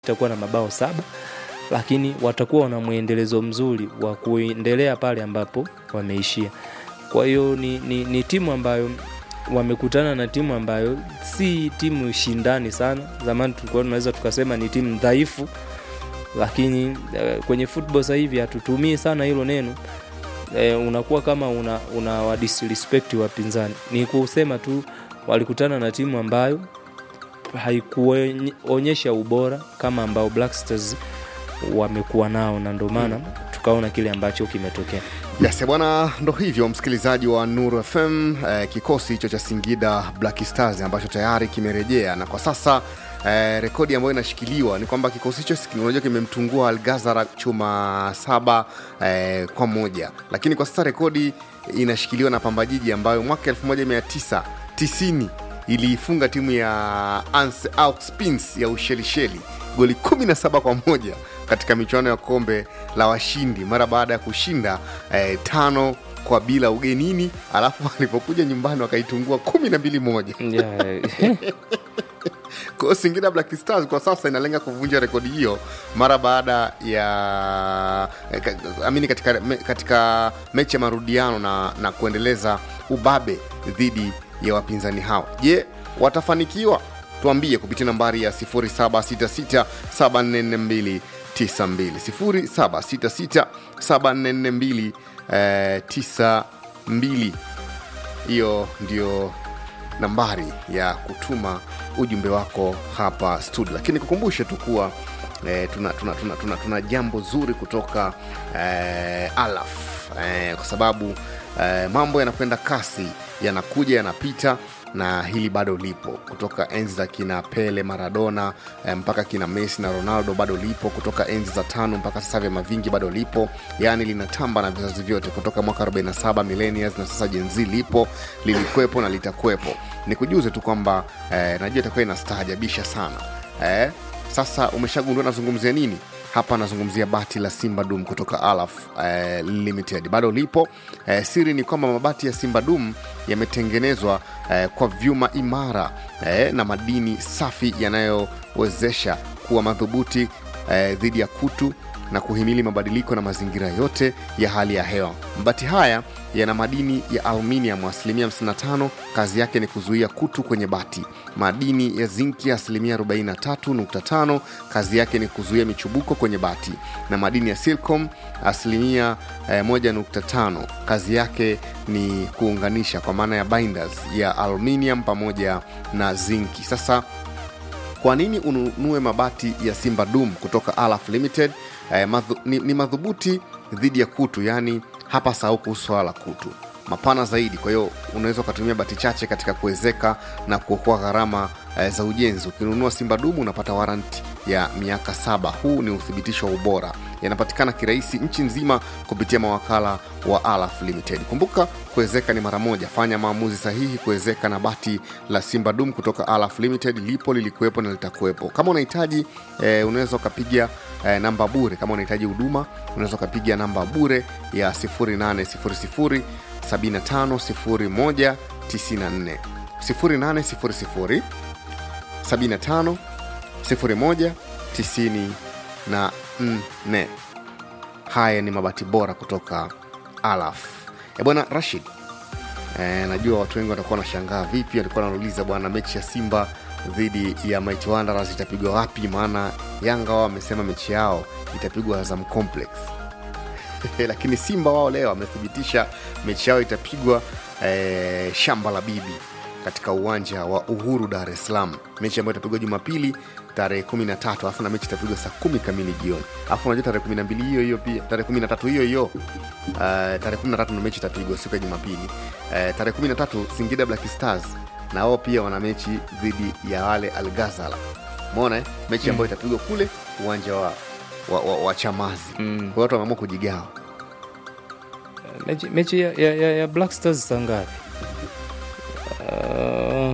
itakuwa na mabao saba lakini watakuwa wana mwendelezo mzuri wa kuendelea pale ambapo wameishia kwa hiyo ni, ni, ni timu ambayo wamekutana na timu ambayo si timu shindani sana zamani tulikuwa tunaweza tukasema ni timu dhaifu lakini eh, kwenye football sasa hivi hatutumii sana hilo neno eh, unakuwa kama una, una wadisrespect wapinzani ni kusema tu walikutana na timu ambayo haikuonyesha ubora kama ambao Black Stars wamekuwa nao na ndio maana tukaona kile ambacho kimetokea Yes, bwana, ndo hivyo msikilizaji wa Nuru FM eh, kikosi hicho cha Singida Black Stars ambacho tayari kimerejea na kwa sasa eh, rekodi ambayo inashikiliwa ni kwamba kikosi hicho si- unajua kimemtungua Algazara chuma saba eh, kwa moja, lakini kwa sasa rekodi inashikiliwa na Pambajiji ambayo mwaka 1990 iliifunga timu ya Ans Auxpins ya Ushelisheli goli 17 kwa moja katika michuano ya kombe la washindi mara baada ya kushinda eh, tano kwa bila ugenini, alafu walipokuja nyumbani wakaitungua kumi na mbili moja. yeah. Kwa hiyo Singida Black Stars kwa sasa inalenga kuvunja rekodi hiyo mara baada ya eh, ka- amini katika, me- katika mechi ya marudiano na, na kuendeleza ubabe dhidi ya wapinzani hao. Je, watafanikiwa? Tuambie kupitia nambari ya 0766744292 0766744292 eh, 92 hiyo ndio nambari ya kutuma ujumbe wako hapa studio lakini kukumbushe tu kuwa eh, tuna, tuna, tuna, tuna, tuna jambo zuri kutoka eh, alaf eh, kwa sababu eh, mambo yanakwenda kasi yanakuja yanapita na hili bado lipo kutoka enzi za kina pele maradona eh, mpaka kina messi na ronaldo bado lipo kutoka enzi za tano mpaka sasa vyama vingi bado lipo yaani linatamba na vizazi vyote kutoka mwaka 47 millennials na sasa jenzi lipo lilikwepo na litakwepo ni kujuze tu kwamba eh, najua itakuwa inastaajabisha sana eh, sasa umeshagundua nazungumzia nini hapa anazungumzia bati la simba dum kutoka alaf eh, limited bado lipo eh, siri ni kwamba mabati ya simba dum yametengenezwa eh, kwa vyuma imara eh, na madini safi yanayowezesha kuwa madhubuti eh, dhidi ya kutu na kuhimili mabadiliko na mazingira yote ya hali ya hewa mabati haya yana madini ya aluminium asilimia 55 kazi yake ni kuzuia kutu kwenye bati madini ya zinki asilimia 43.5 kazi yake ni kuzuia michubuko kwenye bati na madini ya silcom asilimia eh, 1.5 kazi yake ni kuunganisha kwa maana ya binders ya aluminium pamoja na zinki sasa kwa nini ununue mabati ya simba dum kutoka alaf limited eh, madhu, ni, ni madhubuti dhidi ya kutu yaani hapa sahau kuhusu swala la kutu mapana zaidi kwa hiyo unaweza ukatumia bati chache katika kuwezeka na kuokoa gharama eh, za ujenzi ukinunua simba dumu unapata waranti ya miaka saba huu ni uthibitisho wa ubora yanapatikana kirahisi nchi nzima kupitia mawakala wa alaf limited kumbuka kuwezeka ni mara moja fanya maamuzi sahihi kuwezeka na bati la simba dum kutoka alaf limited lipo lilikuwepo na litakuwepo kama unahitaji eh, unaweza ukapiga eh, namba bure kama unahitaji huduma unaweza ukapiga namba bure ya 0800 750194 0800 75 01 94 haya ni mabati bora kutoka alaf e bwana rashid e, najua watu wengi watakuwa wanashangaa vipi alikuwa anauliza bwana mechi ya simba dhidi ya Mighty Wanderers itapigwa wapi maana yanga wao wamesema mechi yao itapigwa azam complex lakini simba wao leo wamethibitisha mechi yao itapigwa eh, shamba la bibi katika uwanja wa uhuru dar es salaam mechi ambayo itapigwa jumapili tarehe 13 alafu na mechi itapigwa saa kumi kamili jioni alafu unajua tarehe 12 hiyo hiyo pia tarehe 13 hiyo hiyo uh, tarehe 13 ndo mechi itapigwa siku ya jumapili uh, tarehe 13 singida black stars na wao pia wana mechi dhidi ya wale algazala mona eh? mechi ambayo itapigwa kule uwanja wa, wa, wa, wa chamazi Mm. kwa watu wameamua kujigawa mechi, mechi ya, ya, ya, ya black stars saa ngapi uh,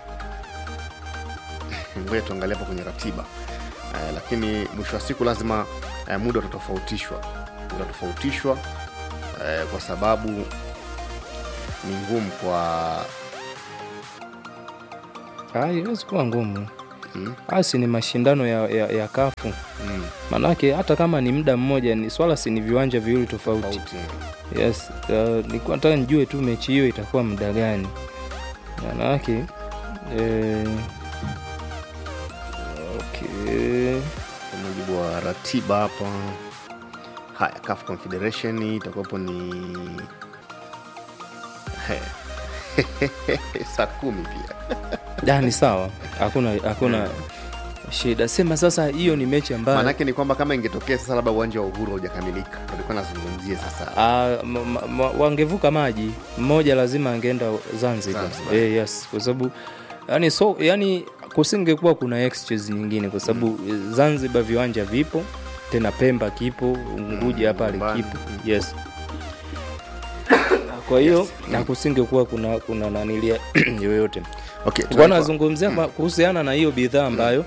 ngoja tuangalia hapo kwenye ratiba eh, lakini mwisho wa siku lazima eh, muda utatofautishwa utatofautishwa eh, kwa sababu ni ngumu kwa ah, iwezi kuwa ngumu basi ni mashindano ya, ya, ya kafu Mm. manake hata kama ni muda mmoja ni swala si ni viwanja viwili tofauti Tofauti. yes uh, nilikuwa nataka nijue tu mechi hiyo itakuwa muda gani manake eh, okay. kwa mujibu wa ratiba hapa haya CAF confederation itakuwapo ni He. saa kumi pia Da, ni sawa hakuna hakuna shida sema sasa hiyo ni mechi ambayo maanake ni kwamba kama ingetokea sasa labda uwanja wa uhuru haujakamilika walikuwa nazungumzia sasa Ah, ma- ma- ma- wangevuka maji mmoja lazima angeenda zanzibar Zanzibar. eh, yes kwa sababu yani so yani kusingekuwa kuna exchange nyingine kwa sababu mm. zanzibar viwanja vipo tena pemba kipo unguja Mm, pale nyumbani. kipo yes kwa hiyo na kusingekuwa kuna kuna nanilia yoyote okay, Nilikuwa tunaitwa- nazungumzia kwa- kuhusiana na hiyo bidhaa ambayo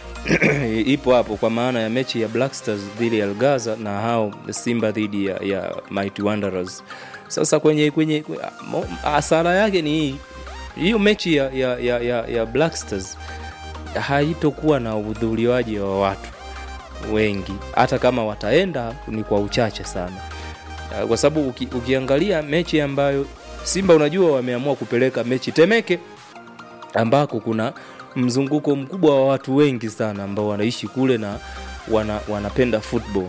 ipo hapo kwa maana ya mechi ya Black Stars dhidi ya Algaza na hao Simba dhidi ya, ya Mighty Wanderers. Sasa kwenye kwenye kwe- mo- hasara yake ni hii hiyo mechi ya, ya, ya, ya, ya Black Stars haitokuwa na uhudhuriwaji wa watu wengi, hata kama wataenda ni kwa uchache sana, Ah, kwa sababu uki, ukiangalia mechi ambayo Simba unajua wameamua kupeleka mechi Temeke ambako kuna mzunguko mkubwa wa watu wengi sana ambao wanaishi kule na wana, wanapenda football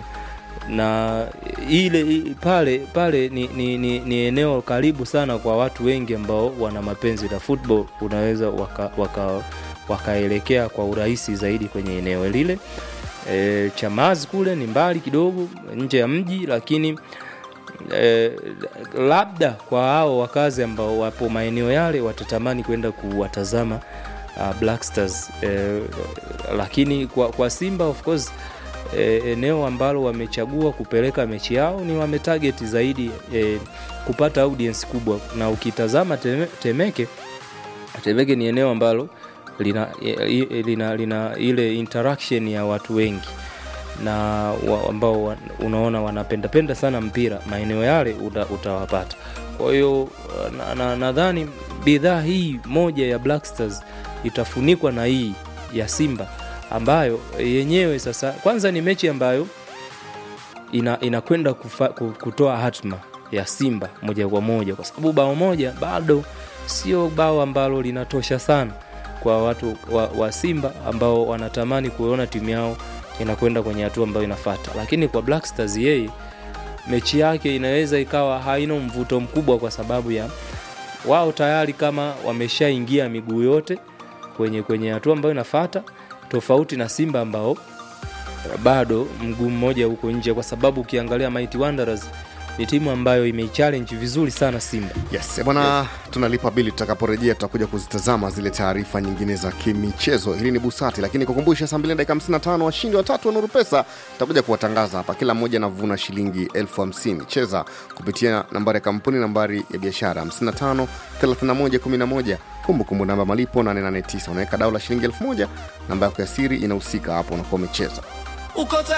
na ile i- pale pale ni, ni, ni, ni eneo karibu sana kwa watu wengi ambao wana mapenzi na football unaweza waka, waka, wakaelekea kwa urahisi zaidi kwenye eneo lile e, Chamazi kule ni mbali kidogo nje ya mji lakini eh, labda kwa hao wakazi ambao wapo maeneo yale watatamani kwenda kuwatazama uh, Black Stars eh, lakini kwa, kwa Simba of course eh, eneo ambalo wamechagua kupeleka mechi yao ni wametarget zaidi eh, kupata audience kubwa, na ukitazama Teme- Temeke Temeke ni eneo ambalo lina, i- lina, lina ile interaction ya watu wengi na wa, ambao wa, unaona wanapendapenda sana mpira maeneo yale uta, utawapata kwa hiyo nadhani na, nadhani bidhaa hii moja ya Black Stars itafunikwa na hii ya Simba ambayo yenyewe sasa kwanza ni mechi ambayo ina inakwenda kufa- ku- kutoa hatma ya Simba moja kwa moja, kwa sababu bao moja bado sio bao ambalo linatosha sana kwa watu wa, wa Simba ambao wanatamani kuona timu yao inakwenda kwenye hatua ambayo inafata, lakini kwa Black Stars yeye mechi yake inaweza ikawa haina mvuto mkubwa kwa sababu ya wao tayari kama wameshaingia miguu yote kwenye kwenye hatua ambayo inafata, tofauti na Simba ambao bado mguu mmoja huko nje, kwa sababu ukiangalia Mighty Wanderers ni timu ambayo imeichallenge vizuri sana Simba. yes eh, bwana tunalipa bili tutakaporejea tutakuja kuzitazama zile taarifa nyingine za kimichezo hili ni busati lakini kukumbusha saa 2 dakika 55 washindi watatu wa nuru pesa tutakuja kuwatangaza hapa kila mmoja anavuna shilingi elfu hamsini cheza kupitia nambari ya kampuni nambari ya biashara 55 31 11 kumbukumbu namba malipo 889 unaweka dau la shilingi elfu moja namba yako ya siri inahusika hapo unakuwa umecheza uko